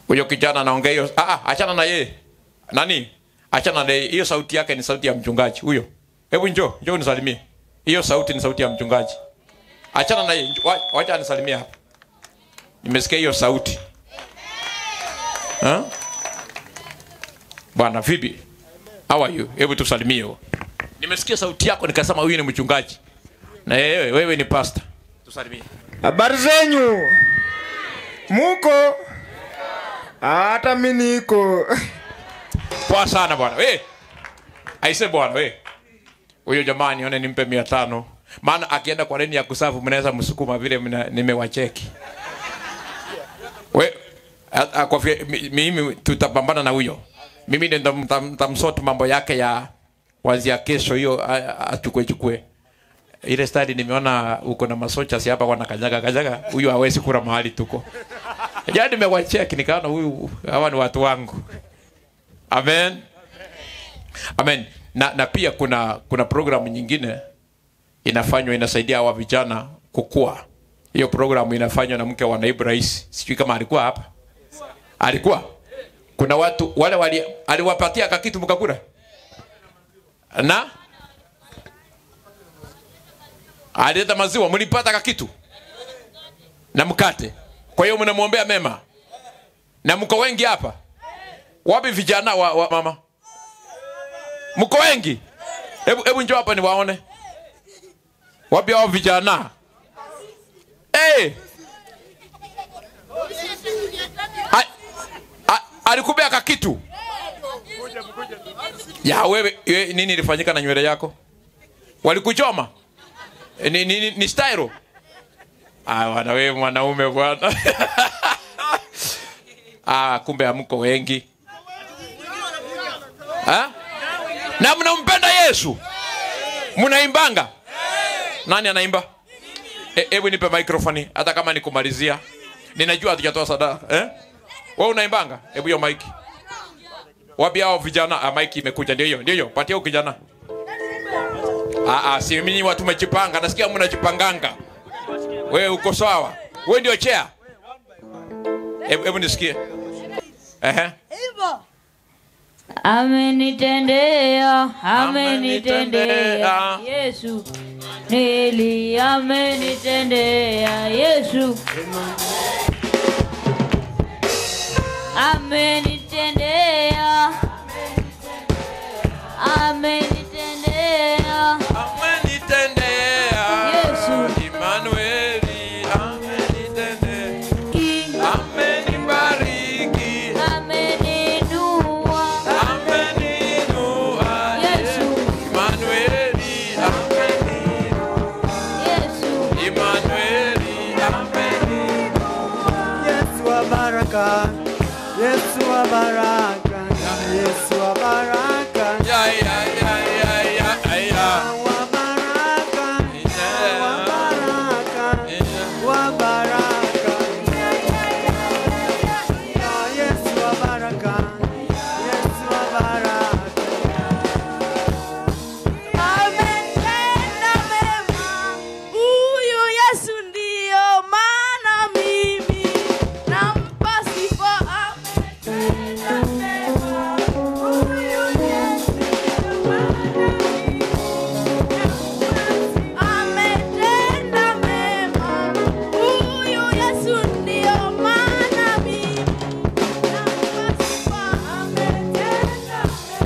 huyo kijana anaongea hiyo ah, ah, achana na yeye nani achana na yeye hiyo sauti yake ni sauti ya mchungaji huyo hebu njoo njoo nisalimie hiyo sauti ni sauti ya mchungaji achana na yeye Njoo, wa- wacha nisalimie hapa nimesikia hiyo sauti ha? bwana vipi how are you hebu tusalimie huo. nimesikia sauti yako nikasema huyu ni mchungaji na wewe wewe ni pastor tusalimie Habari zenyu? Muko? Hata mi niko. poa sana bwana we aise bwana we huyo jamaa nione nimpe mia tano maana akienda kwa reni ya kusafu mnaweza msukuma vile mna- nimewacheki we a- a- kwa vile mi- mimi tutapambana na huyo mimi ndio ntam- ntam- ntamsort mambo yake ya wazia kesho hiyo a- a- achukue chukue ile stadi nimeona uko na masocha si hapa wanakanyaga kanyaga huyu hawezi kula mahali tuko jana nimewacheki nikaona huyu hawa ni watu wangu amen amen na, na pia kuna kuna programu nyingine inafanywa inasaidia hawa vijana kukua hiyo programu inafanywa na mke wa naibu rais sijui kama alikuwa hapa alikuwa kuna watu wale wali aliwapatia kakitu mkakura na alileta maziwa mlipata kakitu na mkate kwa hiyo mnamwombea mema na mko wengi hapa wapi vijana wa, wa mama mko wengi hebu hebu njoo hapa niwaone wapi hao vijana hey! A- a- alikupea kakitu ya wewe, wewe nini ilifanyika na nywele yako walikuchoma Eh, ni, ni, ni, ni styro ah, bwana wewe mwanaume bwana ah, kumbe hamko wengi ha? na mnampenda yesu mnaimbanga nani anaimba E- hebu nipe microphone hata kama nikumalizia ninajua hatujatoa sadaka eh? we unaimbanga hebu hiyo mike wapi hao vijana ah, mike imekuja ndio hiyo ndio hiyo patia huyo kijana ah, ah, si mimi watu tumejipanga nasikia mnajipanganga wewe uko sawa wewe ndio chea hebu hebu nisikie ehe Amenitendea, amenitendea Amenitendea. Yesu, nili amenitendea Yesu, amenitendea, amenitendea amenitendea Yesu. Emanueli amenitendea I- amenibariki ameninua ameninua Yesu, Emanueli ameninua Yesu, Emanueli ameninua Yesu wa baraka. Yesu wa baraka. Yesu wa baraka. ya ya ya ya ya ya Wa baraka. Wa baraka. Wa baraka. Yesu wa baraka. Yesu wa baraka. Ametenda mema, huyu Yesu ndiyo maana mimi nampa sifa. Ametenda mema, huyu Yesu ndiyo maana mimi Ametenda mema, huyu Yesu ndiyo maana mimi nampa sifa. Ametenda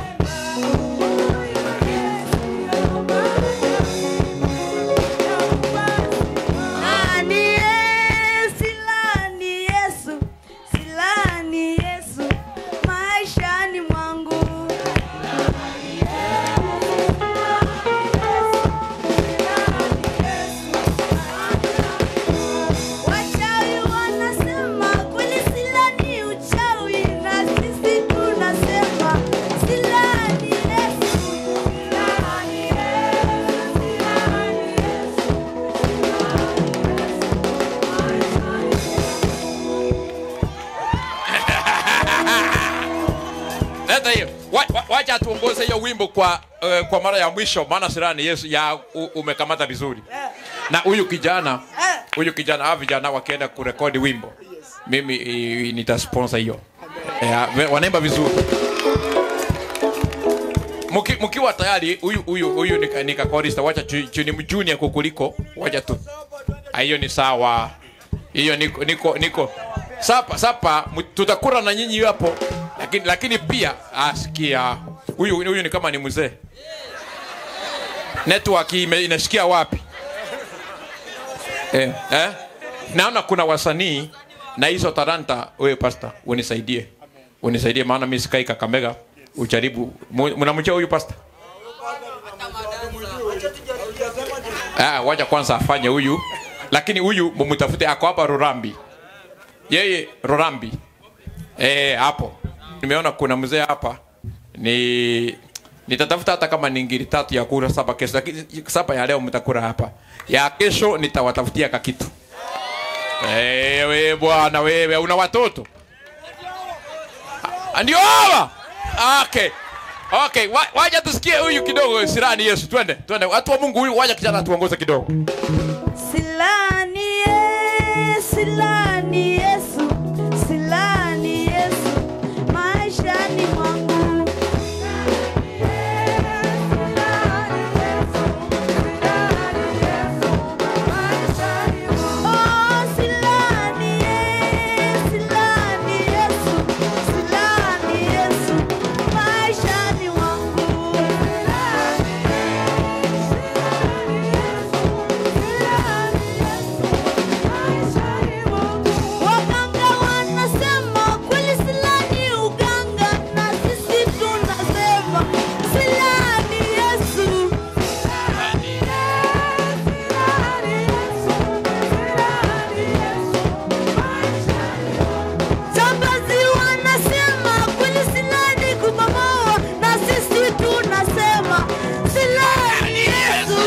Silani Yesu, silani Yesu maishani mwangu. Wachawi wanasema kweli silani uchawi, na sisi tunasema silani Yesu, silani Yesu, silani Yesu. leta hiyo Wa- wa- wacha tuongoze hiyo wimbo kwa uh, kwa mara ya mwisho maana sirani yesu ya u, umekamata vizuri na huyu kijana huyu kijana hawa vijana wakienda kurekodi wimbo mimi i- nitasponsor hiyo Eh, wanaimba vizuri Muki, mkiwa tayari huyu huyu huyu nika, nika chorista wacha chu- chu- ni junior kukuliko wacha tu Ah, hiyo ni sawa hiyo niko niko niko sapa sapa mu- tutakura na nyinyi hapo lakini lakini pia asikia huyu huyu ni kama ni mzee network ime, inashikia wapi eh, eh? naona kuna wasanii na hizo talanta wewe pasta unisaidie unisaidie maana mimi sikai kakamega ujaribu Mu- mnamjua huyu pasta ah, wacha kwanza afanye huyu lakini huyu mumtafute ako hapa rorambi yeye rorambi eh hapo nimeona kuna mzee hapa ni nitatafuta hata kama ni ngiri tatu ya kura saba kesho lakini saba ya leo mtakura hapa ya kesho nitawatafutia kakitu wewe bwana wewe una watoto Ah, ndio hawa okay okay wa, waja tusikie huyu kidogo sirani yesu twende twende watu wa mungu huyu waja kijana tuongoze kidogo Silani ye, silani Yesu, silani Yesu, maishani mwangu. Oh, silani ye, silani Yesu, silani Yesu, maishani mwangu. Waganga wanasema kweli silani uganga, na sisi tunasema silani Yesu. Jambazi wanasema kweli silani kubomoa, na sisi tunasema silani Yesu.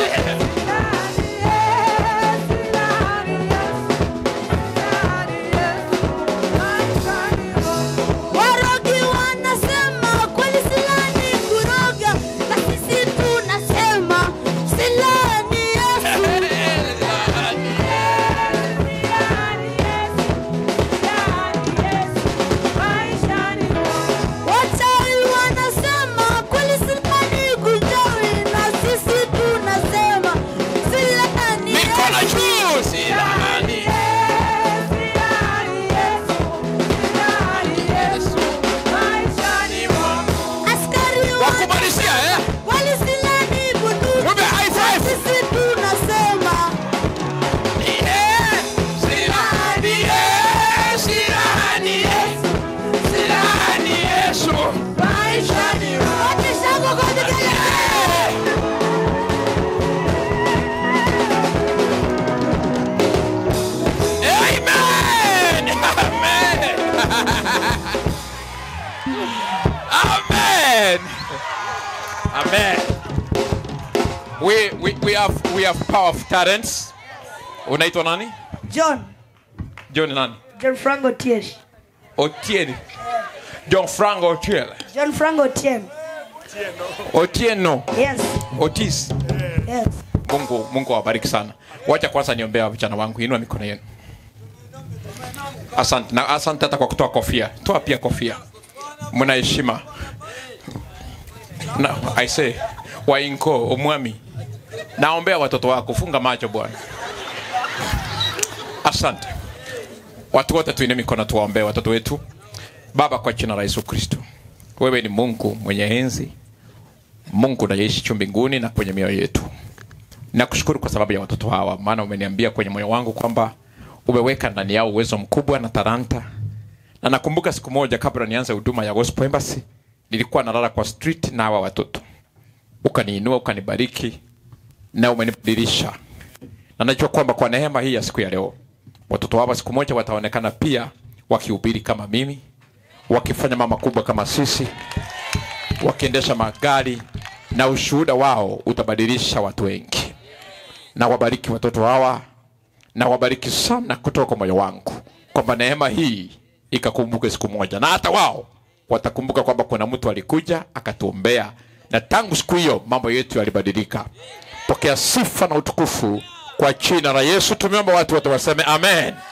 Warogi wanasema kweli silani kuroga, na sisi tunasema silani Yesu. Wachawi wanasema kweli silani kujawi, na sisi tunasema silani mikono Yesu. juu silani Askari wa- wakubalishia eh kweli silani bunduki, Mwambie high five. sisi tunasema Eh, silani eh, silani eh, silani yesu Wote shangwe kwa vigelegele. Amen. Amen. Amen. Amen. We, we, we have we have powerful talents. Unaitwa nani? John, John nani? John Franco Tiesh. Otieno. John Frank Otieno. John Franco Tien. Otieno. Yes, Otis. yes. Mungu Mungu awabariki sana. Wacha kwanza niombea vijana wangu. Inua mikono yenu. Asante. Na asante hata kwa kutoa kofia. Toa pia kofia. Mna heshima. Na I say wainko omwami. Naombea watoto wako funga macho bwana. Asante. Watu wote tuine mikono tuwaombee watoto wetu. Baba, kwa jina la Yesu Kristo, wewe ni Mungu mwenye enzi, Mungu unayeishi juu mbinguni na kwenye mioyo yetu. Nakushukuru kwa sababu ya watoto hawa, maana umeniambia kwenye moyo wangu kwamba umeweka ndani yao uwezo mkubwa na talanta. Na nakumbuka siku moja kabla nianze huduma ya Gospel Embassy, nilikuwa nalala kwa street na hawa watoto, ukaniinua ukanibariki na umenibadilisha, na najua kwamba kwa neema hii ya siku ya leo watoto hawa siku moja wataonekana pia wakihubiri kama mimi, wakifanya mama kubwa kama sisi, wakiendesha magari na ushuhuda wao utabadilisha watu wengi. Na wabariki watoto hawa, na wabariki sana kutoka kwa moyo wangu, kwamba neema hii ikakumbuke siku moja, na hata wao watakumbuka kwamba kuna mtu alikuja akatuombea, na tangu siku hiyo mambo yetu yalibadilika. Pokea sifa na utukufu kwa jina la Yesu tumeomba, watu wote waseme amen.